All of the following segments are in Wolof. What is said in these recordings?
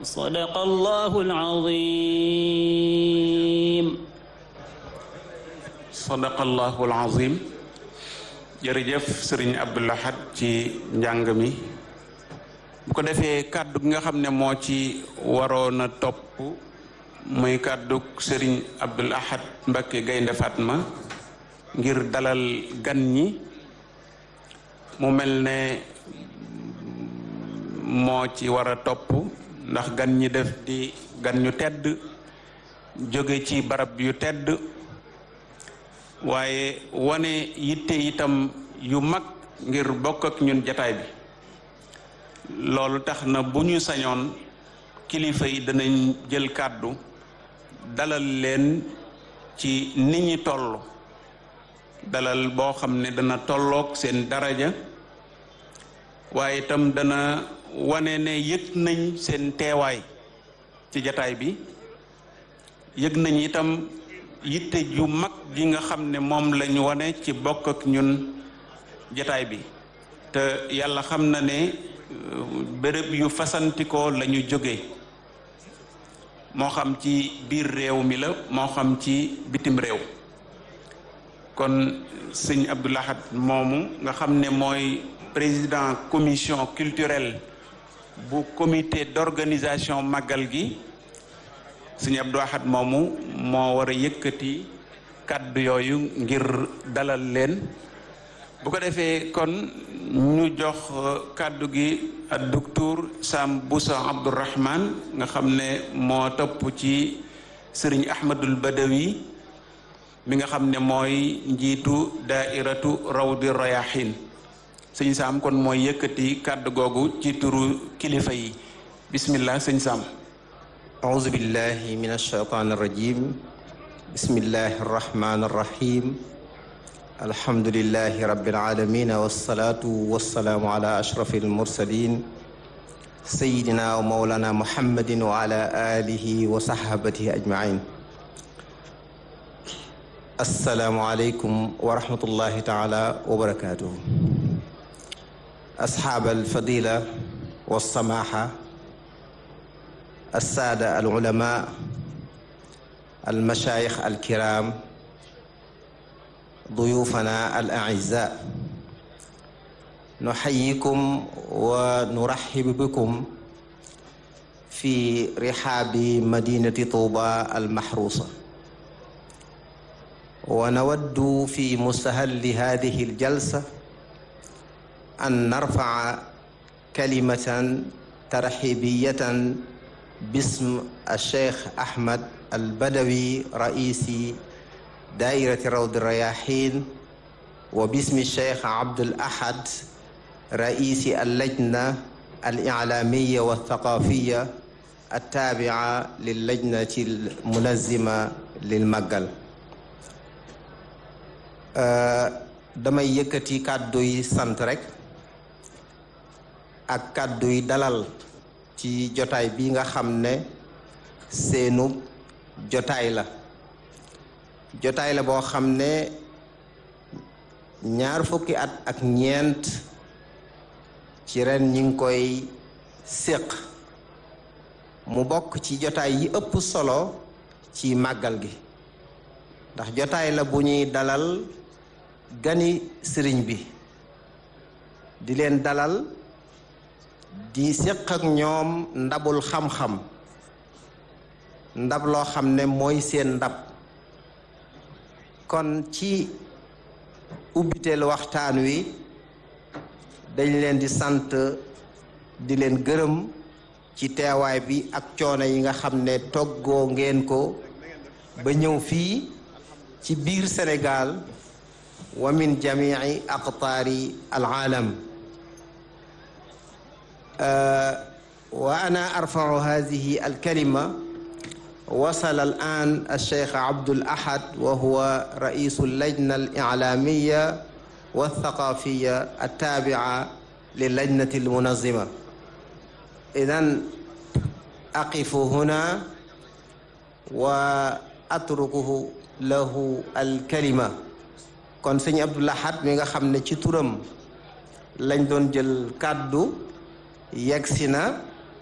صدق الله العظيم sadaqallahu alazim jërëjëf sëriñ Abdou Lahad ci njàng mi bu ko defee kàddu gi nga xam ne moo ci waroon a topp muy kàddu sëriñ Abdou Lahad Mbacké Gaynde Fatma ngir dalal gan ñi mu mel ne moo ci war a topp ndax gan ñi def di gan ñu tedd jóge ci barab yu tedd waaye wane yitte itam yu mag ngir bokk ak ñun jataay bi loolu tax na bu ñu sañoon kilifa yi danañ jël kàddu dalal leen ci ni ñi toll dalal boo xam ne dana tolloog seen daraja waaye itam dana wane ne yëg nañ seen teewaay ci jataay bi yëg nañ itam yitte ju mag ji nga xam ne moom lañu wane ci bokk ak ñun jataay bi te yàlla xam na ne béréb yu fasantikoo la ñu jóge moo xam ci biir réew mi la moo xam ci bitim réew kon sëñ Abdou Lahad moomu nga xam ne mooy président commission culturelle bu comité d'organisation màggal gi sëñ Abdou Lahad moomu moo war a yëkkati kàddu yooyu ngir dalal leen bu ko defee kon ñu jox kàddu gi ak docteur Sam Boussa Abdourahman nga xam ne moo topp ci sëriñ Ahmadul Badawi mi nga xam ne mooy njiitu daairatu rawdi rayahin sëñ Sam kon mooy yëkkati kàddu googu ci turu kilifa yi bismillah sëñ Sam أعوذ بالله من الشيطان الرجيم بسم الله الرحمن الرحيم الحمد لله رب العالمين والصلاة والسلام على أشرف المرسلين سيدنا ومولانا محمد وعلى آله وصحبه أجمعين السلام عليكم ورحمة الله تعالى وبركاته أصحاب الفضيلة والسماحة السادة العلماء المشايخ الكرام ضيوفنا الأعزاء نحييكم ونرحب بكم في رحاب مدينة طوبى المحروسة ونود في مستهل هذه الجلسة أن نرفع كلمة ترحيبية باسم الشيخ أحمد البدوي رئيس دائرة روض الرياحين وباسم الشيخ عبد الأحد رئيس اللجنة الإعلامية والثقافية التابعة للجنة المنظمة للمجل damay yëkkati kàddu yi sant rek ak kàddu yi dalal ci jotaay bi nga xam ne seenu jotaay la jotaay la boo xam ne ñaar fukki at ak ñeent ci ren ñi ngi koy séq mu bokk ci jotaay yi ëpp solo ci màggal gi ndax jotaay la bu ñuy dalal gani sëriñ bi di leen dalal di séq ak ñoom ndabul xam-xam ndab loo xam ne mooy seen ndab kon ci ubbiteel waxtaan wi dañ leen di sant di leen gërëm ci teewaay bi ak coono yi nga xam ne toggoo ngeen ko ba ñëw fii ci biir Sénégal wa min jamii aqtaari alaalam wa ana arfau hadihi alkalima wasala alan alcheikh abdul ahad wa huwa raisu allajna alilaamiya walthaqafiya altabia lillajnati almunazima idan aqifu huna wa atrukuhu lahu alkalima kon sëñ Abdul Ahad mi nga xam ne ci turam lañ doon jël kàddu yegsi na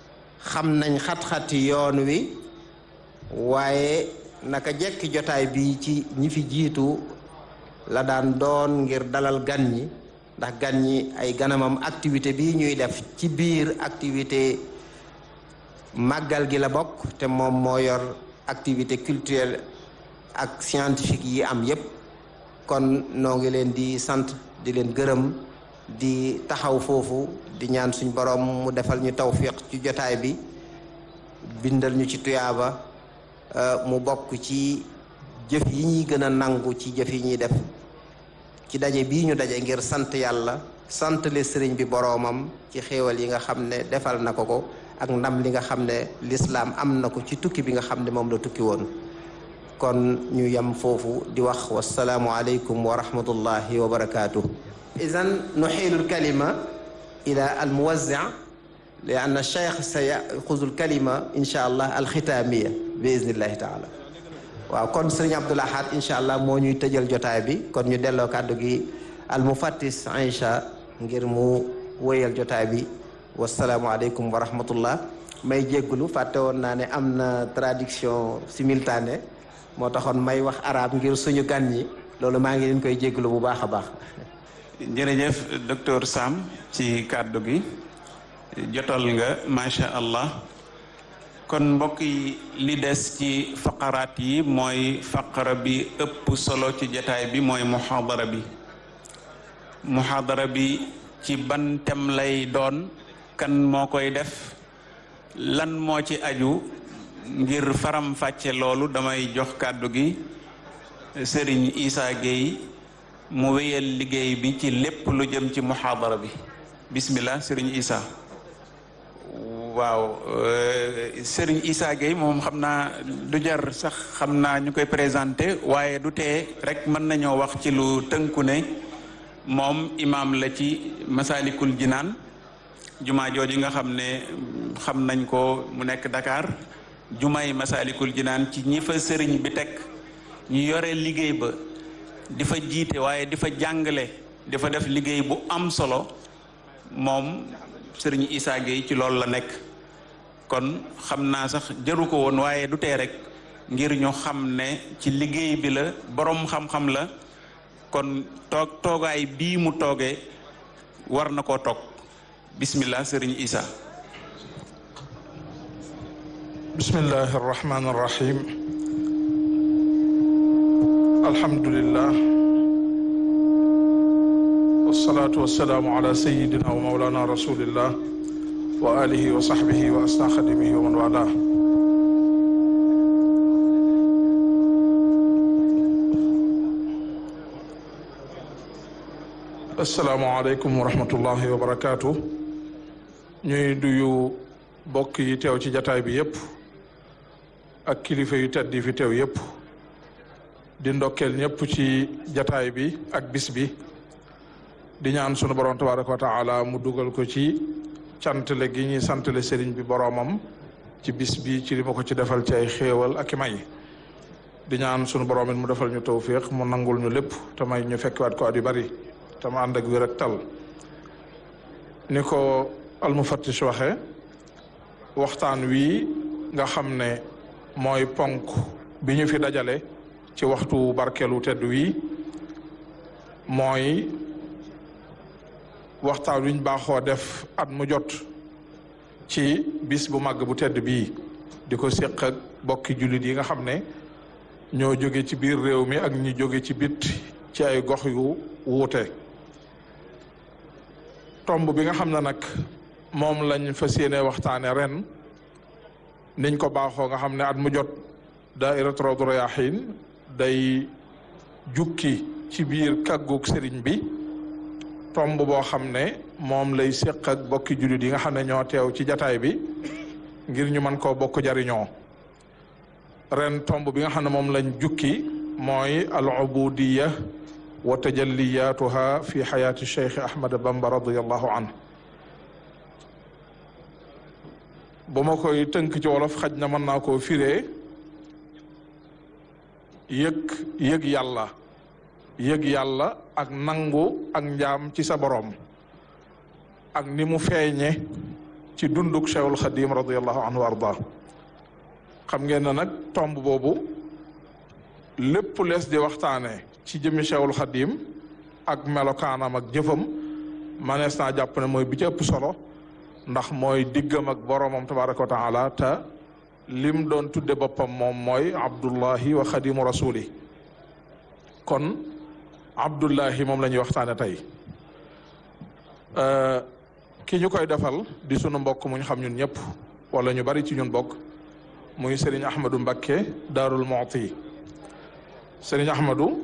xam nañ xat-xati yoon wi waaye naka jekki jotaay bi ci ñi fi jiitu la daan doon ngir dalal gan ñi ndax gan ñi ay ganamam activité bi ñuy def ci biir activité màggal gi la bokk te moom moo yor activité culturelle ak scientifique yi am yépp kon noo ngi leen di sant di leen gërëm di taxaw foofu di ñaan suñ borom mu defal ñu tawfiq ci jotaay bi bindal ñu ci tuyaaba mu bokk ci jëf yi ñuy gën a nangu ci jëf yi ñuy def ci daje bii ñu daje ngir sant yàlla sant le sëriñ bi boroomam ci xéewal yi nga xam ne defal na ko ko ak ndam li nga xam ne lislaam am na ko ci tukki bi nga xam ne moom la tukki woon kon ñu yem foofu di wax wasalaamu aleykum wa rahmatullahi wa barakaatuh idan nuxiilu lkalima ila almuwazzi li anna cheikh sa yaxuzu lkalima insha allah alxitaamiya bi idnillahi taala waaw kon sëriñ Abdul Ahad incha allah moo ñuy tëjal jotaay bi kon ñu delloo kàddu gi almufattis Aïcha ngir mu wéyal jotaay bi wasalaamualeykum wa rahmatullah may jéggulu fàtte woon naa ne am na traduction simultanée moo taxoon may wax arab ngir suñu gan ñi loolu maa ngi leen koy jéggulu bu baax a baax jërëjëf docteur Sam ci kàddu gi jotal nga macha allah kon mbokk yi li des ci faqaraat yi mooy faqara bi ëpp solo ci jataay bi mooy muxaadara bi muxaadara bi ci ban tem lay doon kan moo koy def lan moo ci aju ngir faram fàcce loolu damay jox kàddu gi sëriñ Issa Gueye mu wéyal liggéey bi ci lépp lu jëm ci muxaadara bi bismillah sëriñ Issa waaw Serigne Issa Gueye moom xam naa du jar sax xam naa ñu koy présenté waaye du tee rek mën nañoo wax ci lu tënku ne moom imaam la ci Masalikul Jinaan jumaa jooju nga xam ne xam nañ ko mu nekk Dakar jumaay Masalikul Jinaan ci ñi fa sëriñ bi teg ñu yore liggéey ba di fa jiite waaye di fa jàngale di fa def liggéey bu am solo moom sëriñ Issa Gueye ci loolu la nekk kon xam naa sax jëru ko woon waaye du tee rek ngir ñu xam ne ci liggéey bi la boroom xam-xam la kon toog toogaay bii mu toogee war na koo toog bismillah sëriñ Issa bismillahi arrahmani arrahim alhamdulillah wasalaatu wasalaamu ala sayidina wa maulana rasulillah wa alihi wa sahbihi wa asna xadimihi wa man wala asalaamu aleykum wa rahmatullahi wa barakaatu ñuy duyu bokk yi teew ci jataay bi yépp ak kilifa yu tedd yi fi teew yépp di ndokkeel ñépp ci jataay bi ak bis bi di ñaan sunu borom tabaraka wa taala mu dugal ko ci cantale gi ñuy santale sëriñ bi boroomam ci bis bi ci li ma ko ci defal ci ay xéewal ak i may di ñaan sunu borom it mu defal ñu tawfiq mu nangul ñu lépp te may ñu fekkiwaat ko at yu bari te mu ànd ak wér ak tal ni ko almufattish waxe waxtaan wi nga xam ne mooy ponk bi ñu fi dajale ci waxtu barkeelu tedd wi mooy waxtaan wi ñu baaxoo def at mu jot ci bis bu màgg bu tedd bii di ko séq ak bokki jullit yi nga xam ne ñoo jóge ci biir réew mi ak ñi jóge ci bit ci ay gox yu wuute tomb bi nga xam ne nag moom lañ fas yéene waxtaane ren niñ ko baaxoo nga xam ne at mu jot daairatu Rawdu Rayaahiin day jukki ci biir kàggug sëriñ bi tomb boo xam ne moom lay séq ak bokki jullit yi nga xam ne ñoo teew ci jataay bi ngir ñu mën koo bokk jariñoo ren tomb bi nga xam ne moom lañ jukki mooy al ubudiya wa tajalliyatuha fi xayaati cheikh ahmad bamba radiallahu an bu ma koy tënk ci wolof xaj na mën naa koo firee yëg yëg yàlla yëg yàlla ak nangu ak njaam ci sa boroom ak ni mu feeñe ci dunduk cheikhul xadim radiallahu anhu wa arda xam ngeen ne nag tomb boobu lépp lees di waxtaane ci jëmmi cheikhul xadim ak melokaanam ak jëfam manees naa jàpp ne mooy bi ci ëpp solo ndax mooy diggam ak boromam tabaraka wa taala te lim doon tudde boppam moom mooy abdullahi wa xadimu rasuli kon abdullahi moom la ñuy waxtaane tey ki ñu koy defal di sunu mbokk mu ñu xam ñun ñëpp wala ñu bari ci ñun bokk muy Serigne Ahmadou Mbakke Daarul Muxti Serigne Ahmadou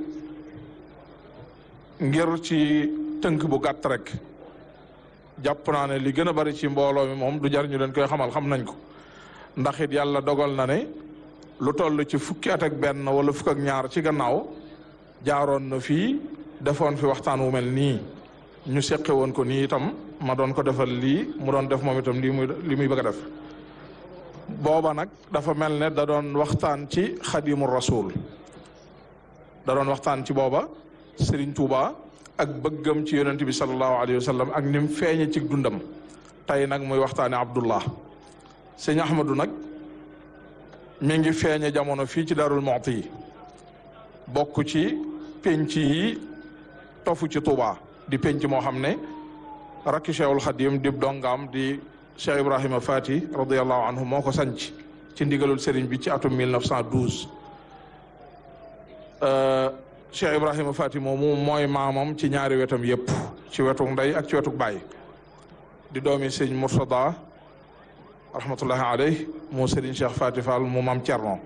ngir ci tënk bu gàtt rek jàpp naa ne li gën a bari ci mbooloo mi moom du jar ñu leen koy xamal xam nañ ko ndax it yàlla dogal na ne lu toll ci fukki at ak benn wala fukk ak ñaar ci gannaaw jaaroon na fii defoon fi waxtaan wu mel nii ñu seqe woon ko nii itam ma doon ko defal lii mu doon def moom itam lii muy li muy bëgg a def booba nag dafa mel ne da doon waxtaan ci xadimu rasul da doon waxtaan ci booba Serigne Touba ak bëggam ci yonent bi sallallahu alayhi wa sallam ak ni mu feeñe ci dundam tey nag muy waxtaane Abdullah sëñ Ahmadou nag mi ngi feeñe jamono fii ci Darul Muxti yi bokk ci penc yi tofu ci Touba di penc moo xam ne rakki Cheikhul Xadim di dongaam di Cheikh Ibrahima Fati radiallahu anhu moo ko sanc ci ndigalul sëriñ bi ci atum 1912 Cheikh Ibrahima Fati moomu mooy maamam ci ñaari wetam yëpp ci wetu ndey ak ci wetu baay di doomi sëñ Murtada rahmatullahi alayh mu sëriñ Cheikh Fati Fall mu maam Cerno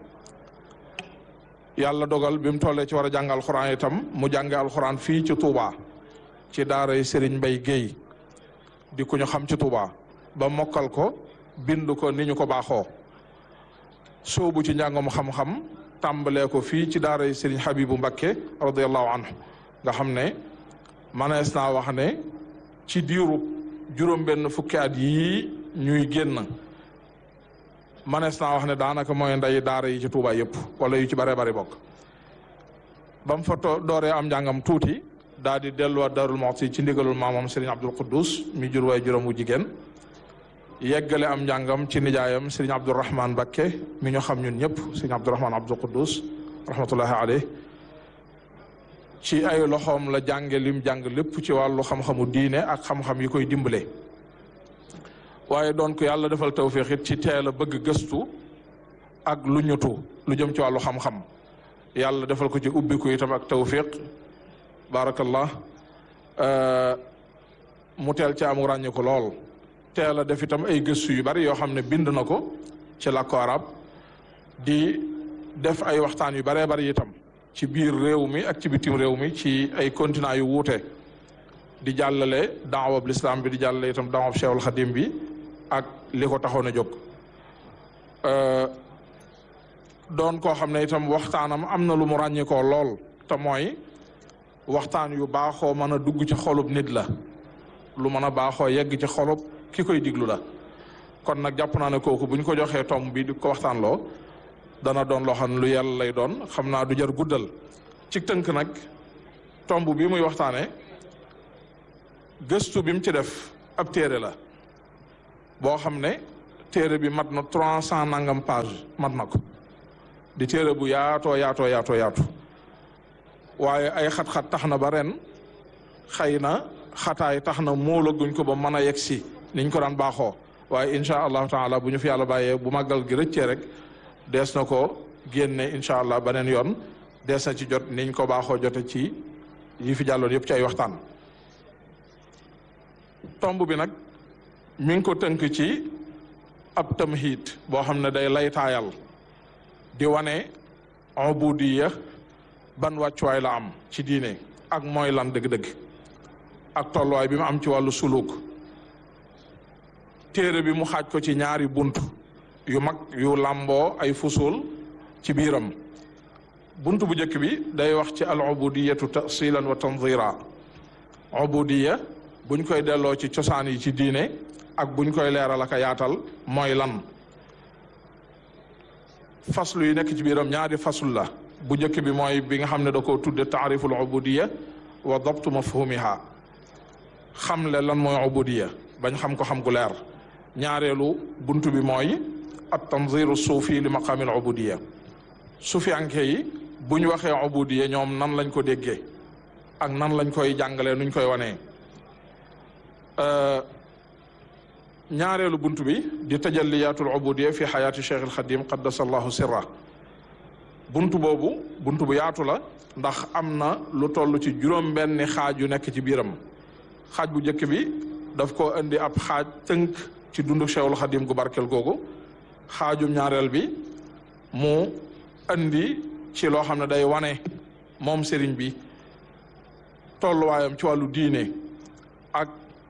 yàlla dogal bi mu tollee ci war a jàng alxuraan itam mu jànge alxuraan fii ci Touba ci daaray sëriñ Mbay Géey di ku ñu xam ci Touba ba mokkal ko bind ko ni ñu ko baaxoo soobu ci njàngam xam-xam tàmbalee ko fii ci daara Serigne Habibu Mbakke radiallahu anhu nga xam ne manees naa wax ne ci diiru juróom-benn fukki at yii ñuy génn manees naa wax ne daanaka mooy nday daara yi ci Touba yëpp wala yu ci bare bari bokk ba mu fa dooree am njàngam tuuti daal di delluwaat Darul Muxti ci ndigalul maamam Serigne Abdul Quddus mi jur waay juróom wu jigéen yeggale am njàngam ci nijaayam Serigne Abdourahman Mbakke mi ñu xam ñun ñëpp Serigne Abdourahman Abdul Quddus rahmatullahi alayh ci ay loxoom la jànge lim jàng lépp ci wàllu xam-xamu diine ak xam-xam yi koy dimbale waaye doon ko yàlla defal tawfiq it ci teel a bëgg gëstu ak lu ñutu lu jëm ci wàllu xam-xam yàlla defal ko ci ubbiku itam ak tawfiq barakallah mu teel ci amu ràññe ko lool teel a def itam ay gëstu yu bari yoo xam ne bind na ko ci làkku arab di def ay waxtaan yu baree bari itam ci biir réew mi ak ci bitim réew mi ci ay continent yu wuute di jàllale daawab lislaam bi di jàllale itam daawab cheikhul xadim bi ak li ko taxoon a jóg doon koo xam ne itam waxtaanam am na lu mu ràññikoo lool te mooy waxtaan yu baaxoo mën a dugg ci xolub nit la lu mën a baaxoo yegg ci xolub ki koy diglu la kon nag jàpp naa ne kooku bu ñu ko joxee tomb bi di ko waxtaan loo dana doon loo xam ne lu yàlla lay doon xam naa du jar guddal ci tënk nag tomb bi muy waxtaane gëstu bi mu ci def ab téere la boo xam ne téere bi mat na trois cent nangam page mat na ko di téere bu yaatoo yaatoo yaatoo yaatu waaye ay xat-xat tax na ba ren xëy na xataay tax na moolaguñ ko ba mën a yegg si niñ ko daan baaxoo waaye incha allahu taala bu ñu fi yàlla bàyyee bu màggal gi rëccee rek dees na ko génne incha allah beneen yoon dees na ci jot niñ ko baaxoo jote ci yi fi jàlloon yëpp ci ay waxtaan tomb bi nag mi ngi ko tënk ci ab tamhid boo xam ne day laytaayal di wane ubudiya ban wàccuwaay la am ci diine ak mooy lan dëgg-dëgg ak tolluwaay bi mu am ci wàllu suluk téere bi mu xaaj ko ci ñaari bunt yu mag yu làmboo ay fusul ci biiram bunt bu njëkk bi day wax ci al ubudiyatu tasilan wa tanzira ubudiya buñ koy delloo ci cosaan yi ci diine ak buñ koy leeral ak a yaatal mooy lan faslu yi nekk ci biiram ñaari fasul la bu njëkk bi mooy bi nga xam ne da ko tudde taariful ubudiya wa dabtu mafhumiha xamle lan mooy ubudiya bañ xam ko xam gu leer ñaareelu buntu bi mooy at tanziru suufi li maqaamil ubudiya sufiyanke yi bu ñu waxee ubudiya ñoom nan lañ ko déggee ak nan lañ koy jàngalee nuñ koy wanee ñaareelu buntu bi di tajalliyatul ubudiya fi xayaati cheikh alxadim qaddasallahu sirra buntu boobu buntu bu yaatu la ndax am na lu toll ci juróom benni xaaj yu nekk ci biiram xaaj bu njëkk bi daf ko indi ab xaaj tënk ci dundu cheikhul xadim gu barkel googu xaajum ñaareel bi mu indi ci loo xam ne day wane moom sëriñ bi tolluwaayam ci wàllu diine ak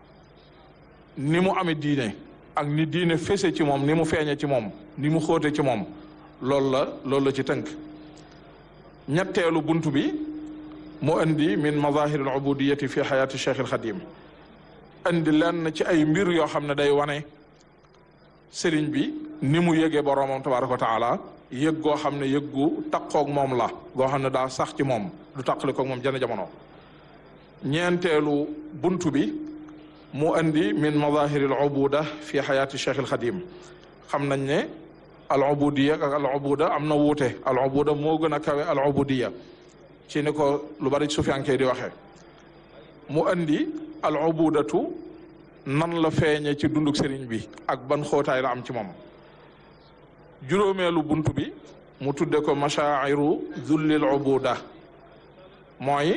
ni mu amee diine ak ni diine fese ci moom ni mu feeñe ci moom ni mu xóote ci moom loolu la loolu la ci tënk ñetteelu buntu bi mu indi min mazahir al ubudiyati fi xayaati cheikh al xadim indi lenn ci ay mbir yoo xam ne day wane sëriñ bi ni mu yëgee boroomam tabaraka wa taala yëg goo xam ne yëg gu taqoog moom la goo xam ne daa sax ci moom du taqali koog moom jana jamono ñeenteelu buntu bi mu indi min mazahir al ubuda fi xayaati cheikh al xadim xam nañ ne al ubudiya ak al ubuda am na wuute al ubuda moo gën a kawe al ubudiya ci ni ko lu bari sufiyanke di waxee mu andi al ubudatu nan la feeñe ci dunduk sëriñ bi ak ban xóotaay la am ci moom juróomeelu bunt bi mu tudde ko mashaa'iru zullil ubuda mooy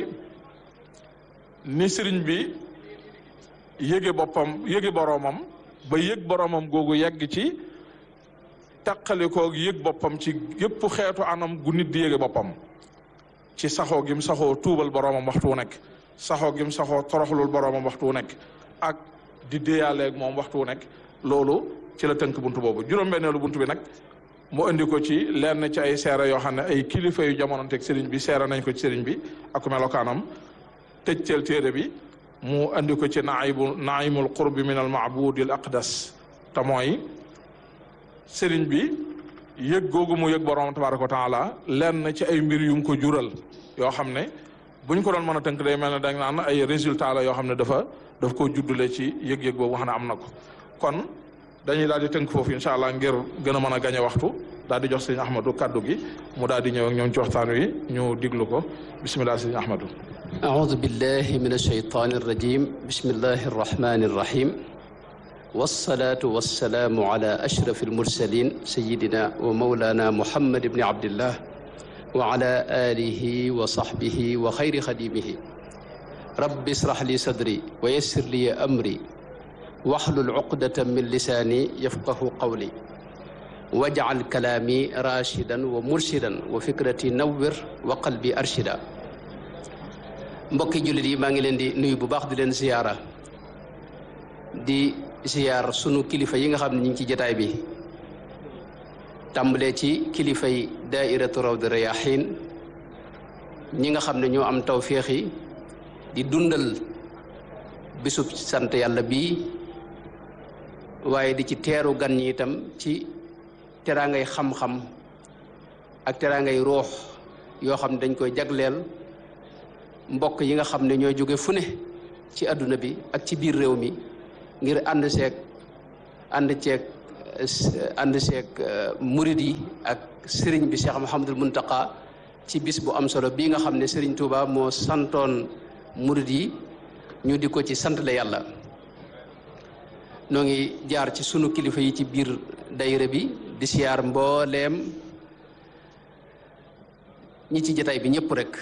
ni sëriñ bi yëge boppam yëge boroomam ba yëg boroomam googu yegg ci taqalikoog yëg boppam ci yëpp xeetu anam gu nit di yëge boppam ci saxoo gim saxoo tuubal boroomam waxtu wu nekk saxoo gim saxoo toroxlul boroomam waxtu wu nekk ak di déyaaleeg moom waxtu wu nekk loolu ci la tënk buntu boobu juróom-benneelu buntu bi nag mu indi ko ci lenn ci ay seere yoo xam ne ay kilifa yu jamononteeg sëriñ bi seere nañ ko ci sëriñ bi ak melokaanam tëjteel téere bi mu indi ko ci naibu naimul qurbi min al maabudi al aqdas te mooy sëriñ bi yëg googu mu yëg borom tabaraka wa taala lenn ci ay mbir yum ko jural yoo xam ne buñ ko doon mën a tënk day mel ne dañ naan ay résultat la yoo xam ne dafa daf koo juddule ci yëg-yëg boobu nga xam ne am na ko kon dañuy daal di tënk foofu incha allah ngir gën a mën a gañe waxtu daal di jox sëriñ Ahmadou kaddu gi mu daal di ñëw ak ñoom ci waxtaan wi ñu diglu ko bisimilah sëriñ Ahmadou أعوذ بالله من الشيطان الرجيم بسم الله الرحمن الرحيم والصلاة والسلام على أشرف المرسلين سيدنا ومولانا محمد بن عبد الله وعلى آله وصحبه وخير خديمه رب اشرح لي صدري ويسر لي أمري واحلل عقدة من لساني يفقه قولي واجعل كلامي راشدا ومرشدا وفكرتي نور وقلبي أرشدا mbokki jullit yi maa ngi leen di nuyu bu baax di leen ziyaara di ziyaar sunu kilifa yi nga xam ne ñu ngi ci jataay bi tàmbalee ci kilifay daairatu rawdi rayahin ñi nga xam ne ñoo am tawféex yi di dundal bisub sant yàlla bii waaye di ci teeru gan ñi itam ci teraangay xam-xam ak teraangay ruux yoo xam ne dañ koy jagleel mbokk yi nga xam ne ñoo jóge fu ne ci àdduna bi ak ci biir réew mi ngir ànd seeg ànd ceeg ànd seeg murid yi ak sëriñ bi Cheikh Mouhamadul Muntaqa ci bis bu am solo bii nga xam ne sëriñ Touba moo santoon murid yi ñu di ko ci sant la yàlla noo ngi jaar ci sunu kilifa yi ci biir dayre bi di siyaar mbooleem ñi ci jataay bi ñëpp rek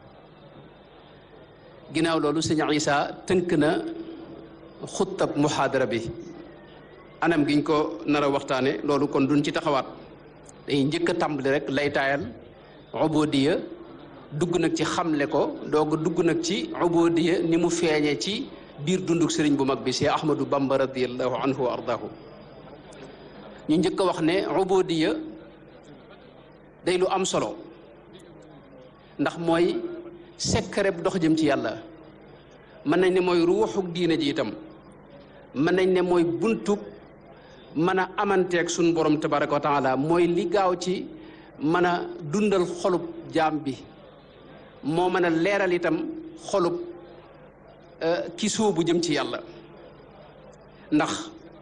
ginnaaw loolu sëñ Isa tënk na xuttab muhaadara bi anam giñ ko nar a waxtaane loolu kon duñ ci taxawaat dañuy njëkk a tàmbali rek laytaayal ubodiya dugg nag ci xamle ko doog dugg nag ci ubodiya ni mu feeñee ci biir dunduk sëriñ bu mag bi si Ahmadou Bamba radiallahu anhu wa ardaahu ñu njëkk a wax ne ubodiya day lu am solo ndax mooy sekkareb dox jëm ci yàlla mën nañ ne mooy ruuxuk diine ji itam mën nañ ne mooy buntub mën a amanteeg suñ borom tabaraka wa taala mooy li gaaw ci mën a dundal xolub jaam bi moo mën a leeral itam xolub ki sóobu jëm ci yàlla ndax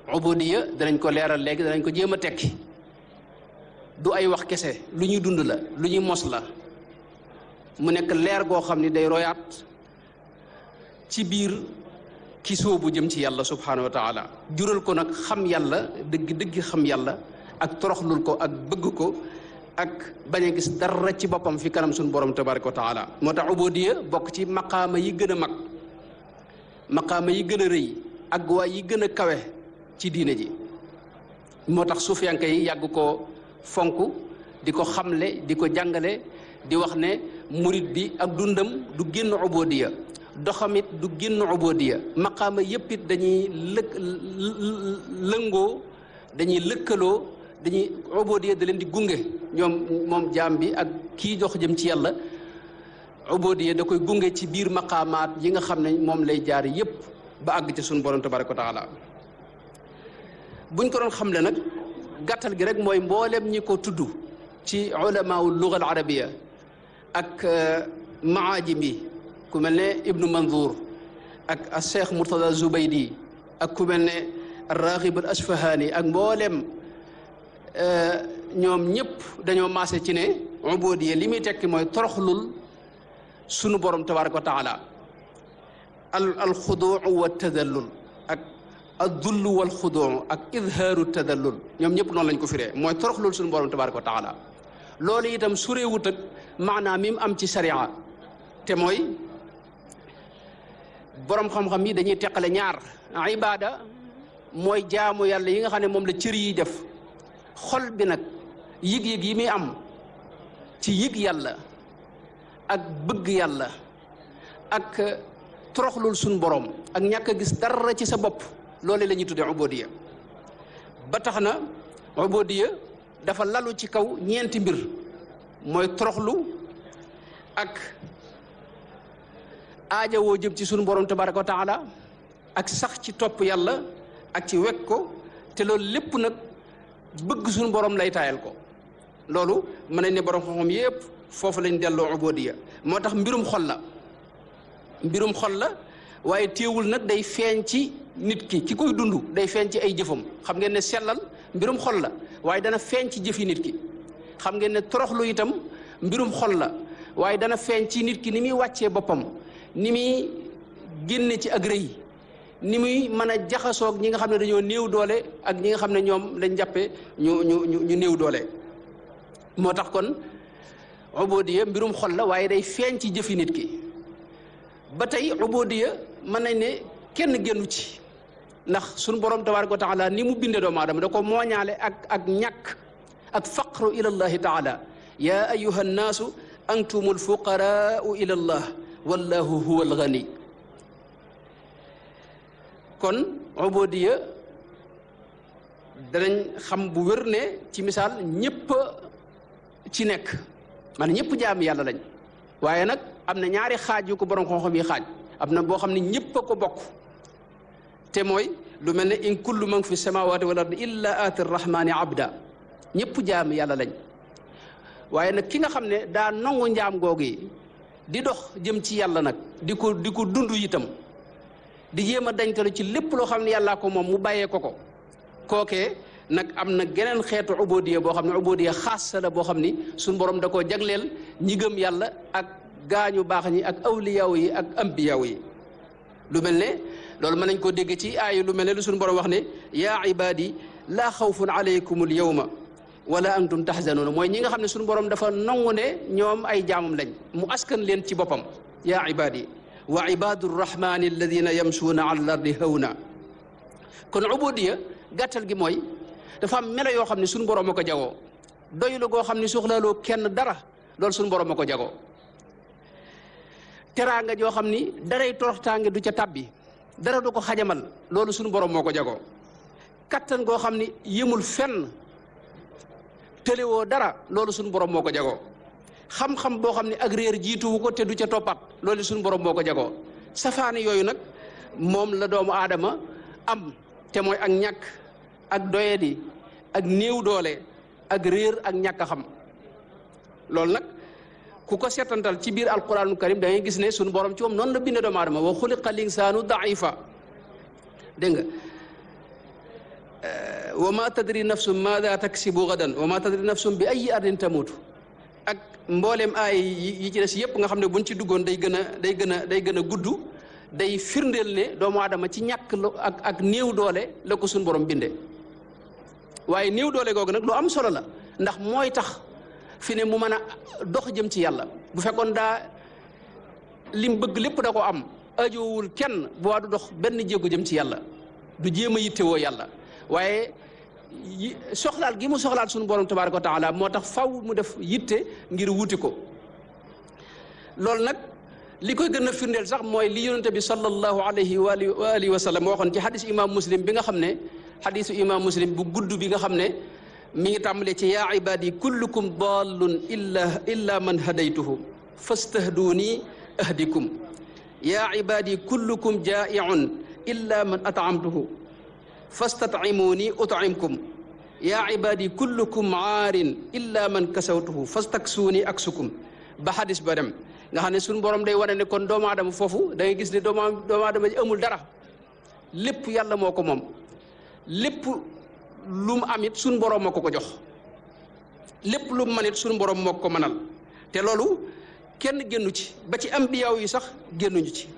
ubudiya danañ ko leeral léegi danañ ko jéem a tekki du ay wax kese lu ñuy dund la lu ñuy mos la mu nekk leer goo xam ni day royaat ci biir ki soobu jëm ci yàlla subhanahu wa taala jural ko nag xam yàlla dëgg dëgg xam yàlla ak toroxlul ko ak bëgg ko ak bañ a gis dara ci boppam fi kanam suñu borom tabaraka wa taala moo tax ubudiya bokk ci maqaama yi gën a mag maqaama yi gën a rëy ak waay yi gën a kawe ci diine ji moo tax suufiyanke yi yàgg ko fonk di ko xamle di ko jàngale di wax ne murit bi ak dundam du génn ubudiya doxamit du génn ubudiya maqaama yépp it dañuy lëkk lëngoo dañuy lëkkaloo dañuy ubudiya da leen di gunge ñoom moom jaam bi ak kii dox jëm ci yàlla ubudiya da koy gunge ci biir maqaamaat yi nga xam ne moom lay jaar yépp ba àgg ci suñu borom tabaraka wa taala buñ ko doon xamle nag gàttal gi rek mooy mboolem ñi ko tudd ci ulamaul luga al arabiya ak maajim yi ku mel ne ibnu manzour ak a cheikh murtada zubaydi ak ku mel ne raghib al asfahani ak mboolem ñoom ñëpp dañoo maase ci ne ubudiya li muy tekki mooy toroxlul sunu borom tabaraka wa taala al al xuduu wa tadallul ak addull wal xuduu ak idhaaru tadallul ñoom ñëpp noonu lañ ko firee mooy toroxlul sunu borom tabaraka wa taala loolu itam sureewut ak maanaam mi mu am ci sariya te mooy borom xam-xam yi dañuy teqale ñaar ibaada mooy jaamu yàlla yi nga xam ne moom la cër yi def xol bi nag yëg-yëg yi muy am ci yëg yàlla ak bëgg yàlla ak toroxlul suñ borom ak ñàkk a gis dara ci sa bopp loolu la ñuy tuddee ubudiya ba tax na ubudiya dafa lalu ci kaw ñeenti mbir mooy toroxlu ak aaja woo jëm ci sunu borom tabaraka wa taala ak sax ci topp yàlla ak ci wekk ko te loolu lépp nag bëgg sunu borom lay taayal ko loolu mën nañ ne borom xam-xam yépp foofu lañ delloo ubudiya moo tax mbirum xol la mbirum xol la waaye téewul nag day feeñ ci nit ki ki koy dund day feeñ ci ay jëfam xam ngeen ne sellal mbirum xol la waaye dana feeñ ci jëfi nit ki xam ngeen ne toroxlu itam mbirum xol la waaye dana feeñ ci nit ki ni muy wàccee boppam ni muy génne ci ak rëy ni muy mën a jaxasoog ñi nga xam ne dañoo néew doole ak ñi nga xam ne ñoom lañ jàppe ñu ñu ñu néew doole moo tax kon ubudiya mbirum xol la waaye day feeñ ci jëfi nit ki ba tey ubudiya mën nañ ne kenn génnu ci ndax suñu borom tabaraka wa taala ni mu binde doomu aadama da ko mooñaale ak ak ñàkk ak faqru ila allahi taala ya ayuha nnaasu antumul fuqaraau ila allah wallahu huwa alghani kon ubudiya danañ xam bu wér ne ci misaal ñëpp ci nekk man ñëpp jaam yàlla lañ waaye nag am na ñaari xaaj yu ko borom xam-xam yi xaaj am na boo xam ne ñëpp a ko bokk te mooy lu mel ne in kullu man fi samawati wal ardi illa aati rahmani abda ñëpp jaam yàlla lañ waaye nag ki nga xam ne daa nangu njaam googu yi di dox jëm ci yàlla nag di ko di ko dund itam di jéem a dañtalu ci lépp loo xam ne yàllaa ko moom mu bàyyee ko ko kookee nag am na geneen xeetu ubudiya boo xam ne ubudiya xaas la boo xam ni suñu borom da koo jagleel ñi gëm yàlla ak gaañu baax ñi ak awliyaaw yi ak ambiyaaw yi lu mel ne loolu mën nañ koo dégg ci aaya lu mel ne lu suñu borom wax ne yaa ibaadi laa xawfun alaykum al yawma wala antum tahzanuuna mooy ñi nga xam ne suñu borom dafa nangu ne ñoom ay jaamam lañ mu askan leen ci boppam yaa ibaadi wa ibaadu rrahmani alladina yamsuuna ala al ardi hawna kon ubudiya gàttal gi mooy dafa am melo yoo xam ne suñu borom a ko jagoo doylu goo xam ne soxlaaloo kenn dara loolu suñu borom a ko jagoo teraanga joo xam ni daray toroxtaange du ca tabbi dara du ko xajamal loolu suñu borom moo ko jagoo kattan goo xam ni yëmul fenn tëlewoo dara loolu suñu borom moo ko jagoo xam-xam boo xam ne ak réer jiituwu ko te du ca toppat loolu suñu borom moo ko jagoo safaani yooyu nag moom la doomu aadama am te mooy ak ñàkk ak doyadi ak néew doole ak réer ak ñàkk a xam loolu nag ku ko seetantal ci biir alquranul karim da ngay gis ne suñu borom ci moom noonu la bindee doomu aadama wa xuliqa linsaanu daifa dégg nga wa ma tadri nafsum maada taksibu gadan wa ma tadri nafsum bi ay ardin tamutu ak mbooleem aay yi ci des yépp nga xam ne buñ ci duggoon day gën a day gën a day gën a gudd day firndeel ne doomu aadama ci ñàkk ak ak néew doole la ko suñ borom bindee waaye néew doole googu nag lu am solo la ndax mooy tax fi ne mu mën a dox jëm ci yàlla bu fekkoon daa lim bëgg lépp da ko am ajoowul kenn bu waa du dox benn jéego jëm ci yàlla du jéem a yittewoo yàlla waaye soxlaal gi mu soxlaal suñu borom tabaaraka wa taala moo tax faw mu def yitte ngir wuti ko loolu nag li koy gën a firndeel sax mooy li yonente bi sallallahu alayhi wa alihi wa sallam waxoon ci xadis imam muslim bi nga xam ne xadisu imam muslim bu gudd bi nga xam ne mi ngi tàmbalee ci yaa ibadi kullukum dallun illa illa man hadaytuhu fastahduuni ahdikum yaa ibadi kullukum jaa'iun illa man at'amtuhu fastat'imuuni ut'imkum yaa ibadi kullukum aarin illa man kasawtuhu fastaksuuni aksukum ba xadis ba dem nga xam ne suñu borom day wane ne kon doomu aadama foofu da ngay gis ne doomu doomu aadama ji amul dara lépp yàlla moo ko moom lépp lu mu am it suñu borom moo ko ko jox lépp lu mu man it suñu borom moo ko mënal te loolu kenn génnu ci ba ci ambiyaaw yi sax génnuñu ci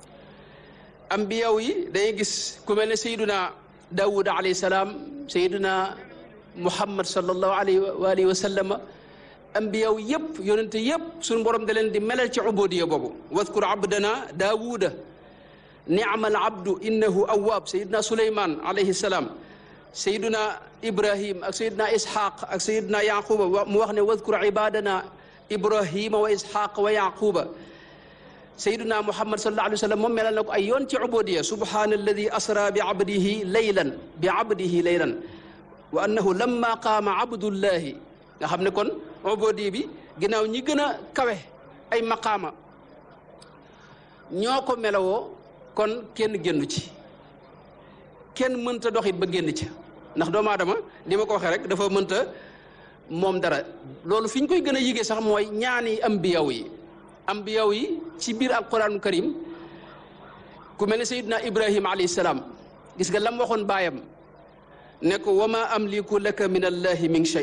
ambiyaaw yi dañuy gis ku mel ne sayduna daawud alayhi salaam sayduna muhammad sallallahu alayhi wa alihi wa sallama ambiyaw yëpp yonente yëpp suñu borom da leen di melal ci ubudiya boobu wadkur abdana daawuda niamal abdu innahu awwaab sayidna suleyman alayhi salaam sayiduna ibrahim ak sayidna ishaq ak sayidna yaquba mu wax ne wadkur ibadana ibrahima wa ishaq wa yaquba sayiduna muhammad sallallahu alayhi wa sallam moom melal na ko ay yoon ci ubudiya subhana alladi asra bi abdihi laylan bi abdihi laylan wa annahu lamma qaama abdullahi nga xam ne kon ubudi bi ginnaaw ñi gën a kawe ay maqaama ñoo ko melawoo kon kenn génnu ci kenn mënta doxit ba génn ci ndax doomu aadama li ma ko waxee rek dafa mënta moom dara loolu fi ñu koy gën a yigee sax mooy ñaani ambiyaw yi ambiyaw yi ci biir alquraanu karim ku mel ne sayidna ibrahim alayhi salaam gis nga lam waxoon baayam ne ko wa ma amliku laka min allahi min shay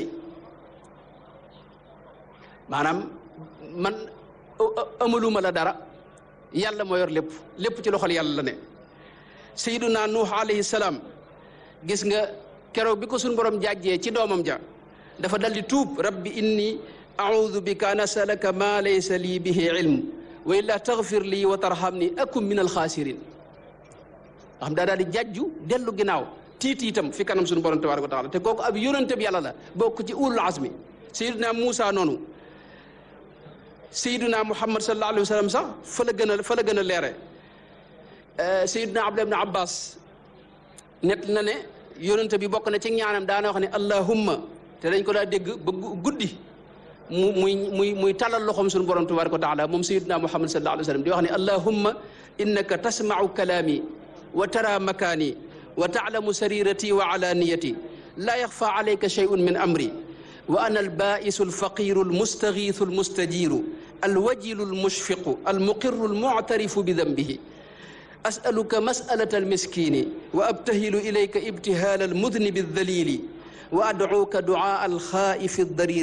maanaam man amaluma la dara yàlla moo yor lépp lépp ci loxol yàlla la ne sayyiduna nuux alayhi salaam gis nga keroog bi ko suñ borom jàjjee ci doomam ja dafa daldi tuub rabbi inni a'udhu bika an asalaka ma laysa lii bihi ilm wa illa taghfir lii wa tarhamni akum min alxaasirin nga xam daa daal di jàjju dellu ginnaaw tiit itam fi kanam suñu borom tabaraka wa taala te kooku ab yonente bi yàlla la bokk ci ulul azmi sayyiduna Muusa noonu sayyiduna Muhammad sallallahu alayhi wa sallam sax fa la gën a fa la gën a leere sayyiduna Abdullah ibn Abbas net na ne yonente bi bokk na ci ñaanam daana wax ne allahumma te dañ ko daa dégg ba guddi mu muy muy muy talal loxoom suñu borom tabaraka wa taala moom sayyiduna Muhammad sallallahu alayhi wa sallam di wax ne allahumma innaka tasma'u kalaami wa tara makaani wa taalamu sarirati wa alaniyati laa yaxfa alayka shay'un min amri wa ana albaisu alfaqiru almustagiisu almustajiru alwajilu almushfiqu almuqiru almuctarifu bidanbihi asaluka masalata almiskini wa abtahilu ilayka ibtihaala almudnibi aldalili wa adcuuka ducaa alxaa'ifi aldariri